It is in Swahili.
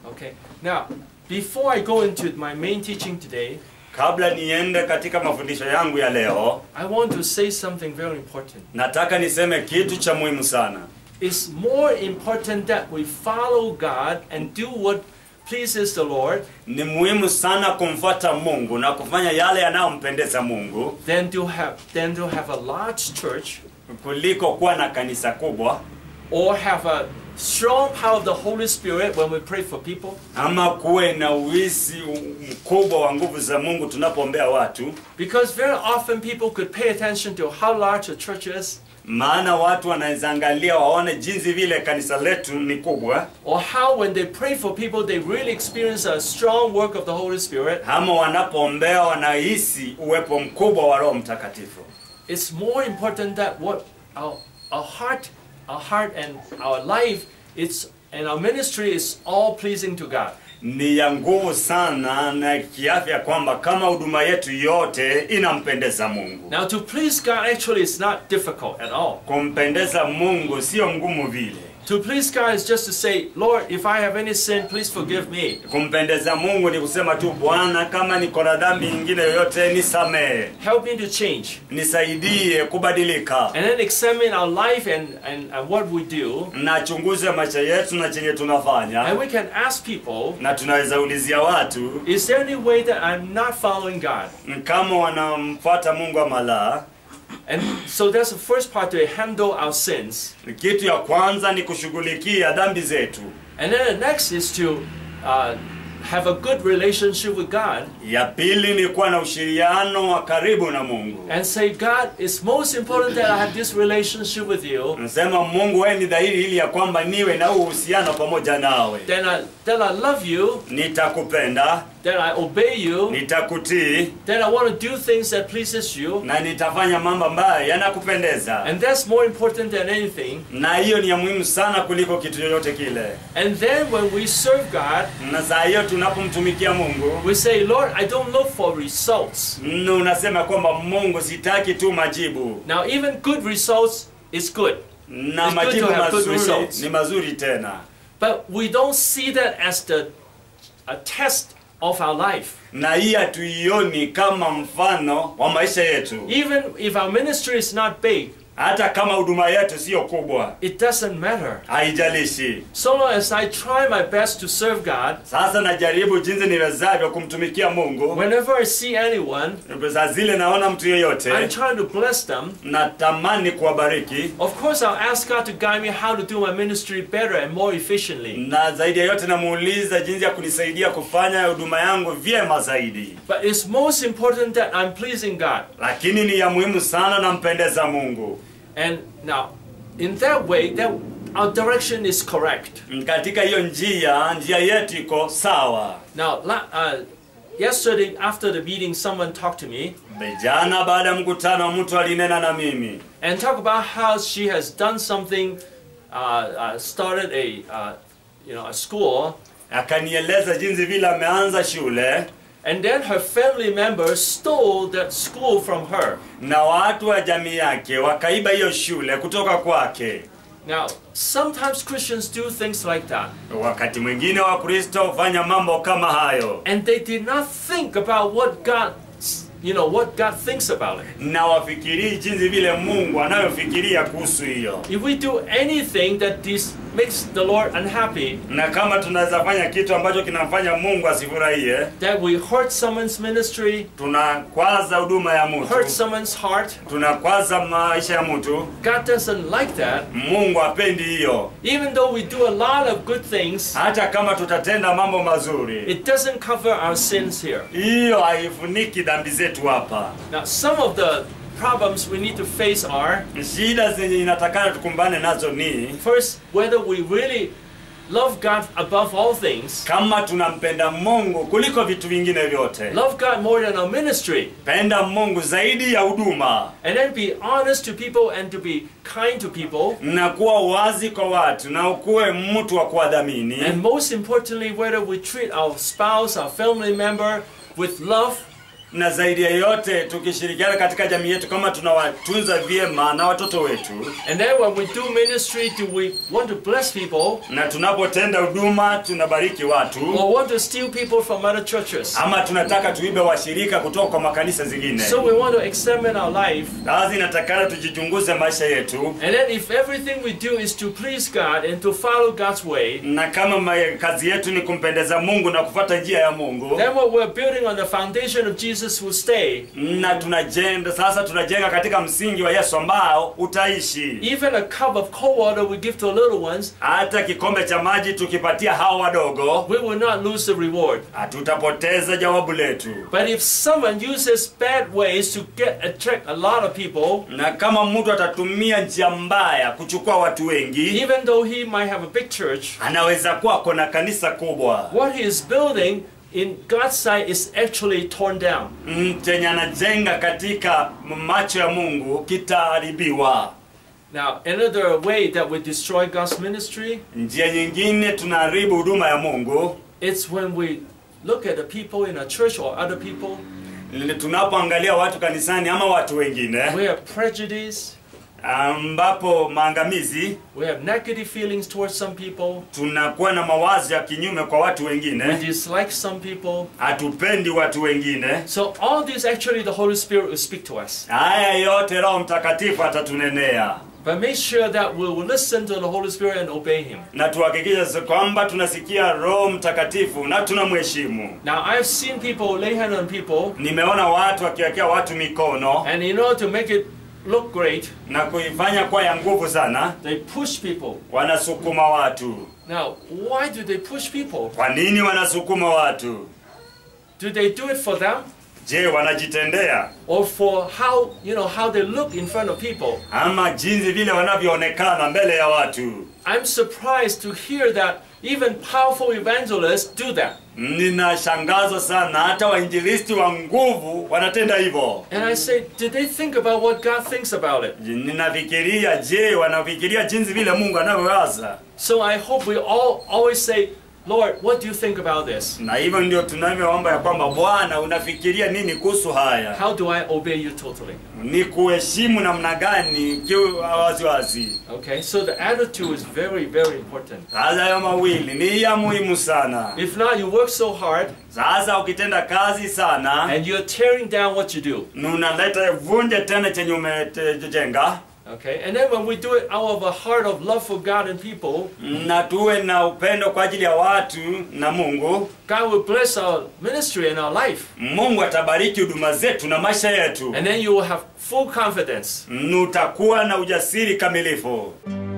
Okay. Now, before I go into my main teaching today, Kabla niende katika mafundisho yangu ya leo, I want to say something very important. nataka niseme kitu cha muhimu sana. It's more important that we follow God and do what pleases the Lord Ni muhimu sana kumfuata Mungu na kufanya yale yanayompendeza Mungu than to have than to have a large church kuliko kuwa na kanisa kubwa or have a strong power of the Holy Spirit when we pray for people. ama kuwe na uwisi mkubwa wa nguvu za Mungu tunapoombea watu, Because very often people could pay attention to how large a church is maana watu wanaweza angalia waone jinsi vile kanisa letu ni kubwa, or how when they pray for people they really experience a strong work of the Holy Spirit. ama wanapoombea wanahisi uwepo mkubwa wa Roho Mtakatifu. It's more important that what our, our heart, our heart and our life, it's and our ministry is all pleasing to God. Ni ya nguvu sana na kiafya kwamba kama huduma yetu yote inampendeza Mungu. Now to please God actually is not difficult at all. Kumpendeza Mungu sio ngumu vile. To please God is just to say, Lord, if I have any sin, please forgive me. Kumpendeza Mungu ni kusema tu, Bwana, kama niko na dhambi nyingine yoyote nisamehe, Help me to change. nisaidie kubadilika, And then examine our life and, and, and what we do. na chunguze maisha yetu na chenye tunafanya, And we can ask people, na tunaweza ulizia watu is there any way that I'm not following God? kama wanamfuata Mungu ama la. And so that's the first part to handle our sins. Kitu ya kwanza ni kushughulikia dhambi zetu. And then the next is to uh, have a good relationship with God Ya pili ni kuwa na ushiriano wa karibu na Mungu. and say, God, it's most important that I have this relationship with you. Nasema Mungu, wewe ni dhahiri ili ya kwamba niwe na huu uhusiano pamoja nawe, Then I, then I love you. nitakupenda, Then I obey you. nitakutii Then I want to do things that pleases you. na nitafanya mambo ambayo yanakupendeza, And that's more important than anything. na hiyo ni ya muhimu sana kuliko kitu chochote kile. And then when we serve God, Na saa hiyo tunapomtumikia Mungu, we say, Lord, I don't look for results. na unasema kwamba Mungu, sitaki tu majibu, Now, even good results is good. na It's good majibu to have good mazuri results. ni mazuri tena, But we don't see that as the a test of our life. na hii hatuioni kama mfano wa maisha yetu. Even if our ministry is not big, Hata kama huduma yetu sio kubwa, it doesn't matter. haijalishi. So long as I try my best to serve God, Sasa najaribu jinsi niwezavyo kumtumikia Mungu. whenever I see anyone, Saa zile naona mtu yeyote, I'm trying to bless them. natamani kuwabariki, Of course, I'll ask God to guide me how to do my ministry better and more efficiently. na zaidi ya yote namuuliza jinsi ya kunisaidia kufanya huduma yangu vyema zaidi. But it's most important that I'm pleasing God. Lakini ni ya muhimu sana, nampendeza Mungu. And now, in that way, that our direction is correct. Katika hiyo njia, njia yetu iko sawa. Now, la- uh, yesterday after the meeting, someone talked to me Jana baada ya mkutano, mtu alinena na mimi and talk about how she has done something, uh, uh, started a, uh, you know, a school, akanieleza jinsi vile ameanza shule and then her family members stole that school from her. na watu wa jamii yake wakaiba hiyo shule kutoka kwake. Now, sometimes Christians do things like that, Wakati mwingine Wakristo hufanya mambo kama hayo and they did not think about what God, you know, what God thinks about it. na wafikirii jinsi vile Mungu anayofikiria kuhusu hiyo, If we do anything that this makes the Lord unhappy, na kama tunaweza fanya kitu ambacho kinamfanya Mungu asifurahie, that we hurt someone's ministry, tunakwaza huduma ya hurt mtu, someone's heart, tunakwaza maisha ya mtu. God doesn't like that. Mungu hapendi hiyo. Even though we do a lot of good things, Hata kama tutatenda mambo mazuri, it doesn't cover our sins here. hiyo haifuniki dhambi zetu hapa. Now, some of the problems we need to face are Shida zenye inatakana tukumbane nazo ni first, whether we really love God above all things, kama tunampenda Mungu kuliko vitu vingine vyote. love God more than our ministry, Penda Mungu zaidi ya huduma and then be honest to people and to be kind to people. na kuwa wazi kwa watu na ukuwe mtu wa kuwadhamini, And most importantly, whether we treat our spouse, our family member with love na zaidi ya yote tukishirikiana katika jamii yetu kama tunawatunza vyema na watoto wetu And then when we do ministry, do we want to bless people na tunapotenda huduma tunabariki watu or want to steal people from other churches? ama tunataka tuibe washirika kutoka kwa makanisa zingine So we want to examine our life. kazi inatakana tujichunguze maisha yetu And then if everything we do is to please God and to follow God's way, na kama ma- kazi yetu ni kumpendeza mungu na kufuata njia ya mungu then what we're building on the foundation of Jesus will stay. na tunajenga sasa tunajenga katika msingi wa yesu ambao utaishi Even a cup of cold water we give to little ones, hata kikombe cha maji tukipatia hao wadogo we will not lose the reward. hatutapoteza jawabu letu But if someone uses bad ways to get attract a lot of people, na kama mtu atatumia njia mbaya kuchukua watu wengi even though he might have a big church, anaweza kuwa kona kanisa kubwa what he is building in God's sight is actually torn down. Mm, chenye anajenga katika macho ya mungu kitaharibiwa Now, another way that we destroy God's ministry, njia nyingine tunaharibu huduma ya mungu it's when we look at the people in a church or other people, Ni tunapoangalia watu kanisani ama watu wengine we have prejudice, ambapo maangamizi we have negative feelings towards some people, tunakuwa na mawazo ya kinyume kwa watu we wengine dislike some people. hatupendi watu wengine So all this actually the Holy Spirit will speak to us. haya yote roho mtakatifu atatunenea But make sure that we will listen to the Holy Spirit and obey Him. na tuhakikishe sa- kwamba tunasikia roho mtakatifu na tunamheshimu Now I've seen people lay hand on people, nimeona watu wakiwekea watu mikono and in order to make it look great, na kuifanya kuwa ya nguvu sana they push people. wanasukuma watu Now, why do they push people? kwa nini wanasukuma watu Do they do it for them, je wanajitendea or for how you know how they look in front of people? ama jinsi vile wanavyoonekana mbele ya watu I'm surprised to hear that even powerful evangelists do that. ninashangazwa sana hata wainjilisti wa nguvu wanatenda hivyo And I say, did they think about what God thinks about it? ninafikiria je wanafikiria jinsi vile mungu anavyowaza So I hope we all always say, Lord, what do you think about this? na hivyo ndio tunavyoomba ya kwamba bwana unafikiria nini kuhusu haya How do I obey you totally? ni kuheshimu namna gani kiu waziwazi Okay, so the attitude is very, very important. sasa hayo mawili ni ya muhimu sana If not, you work so hard sasa ukitenda kazi sana and you're tearing down what you do. na unaleta vunje tena chenye umejenga Okay, and then when we do it out of a heart of love for God and people, na tuwe na upendo kwa ajili ya watu na mungu God will bless our ministry and our life. mungu atabariki huduma zetu na maisha yetu And then you will have full confidence utakuwa na ujasiri kamilifu